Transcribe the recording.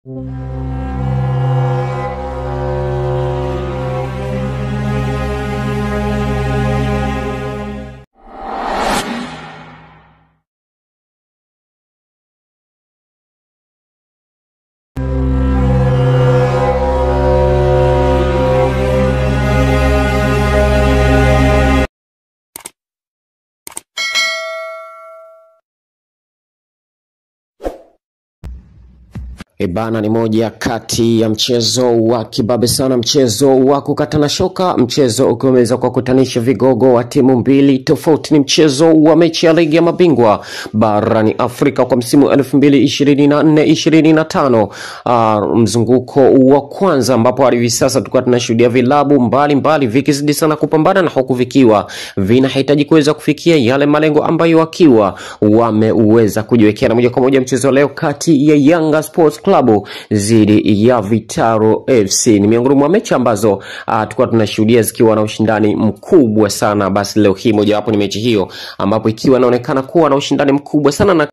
Ebana ni moja kati ya mchezo wa kibabe sana, mchezo wa kukatana shoka, mchezo ukiwa umeweza kuwakutanisha vigogo wa timu mbili tofauti. Ni mchezo wa mechi ya ligi ya mabingwa barani Afrika kwa msimu elfu mbili ishirini na nne ishirini na tano uh, mzunguko wa kwanza, ambapo hadi hivi sasa tulikuwa tunashuhudia vilabu mbalimbali vikizidi sana kupambana na huku vikiwa vinahitaji kuweza kufikia yale malengo ambayo wakiwa wameweza kujiwekea. Na moja kwa moja mchezo wa leo kati ya Yanga Sports Club dhidi ya Vitaro FC ni miongoni mwa mechi ambazo uh, tulikuwa tunashuhudia zikiwa na ushindani mkubwa sana. Basi leo hii mojawapo ni mechi hiyo ambapo ikiwa inaonekana kuwa na ushindani mkubwa sana na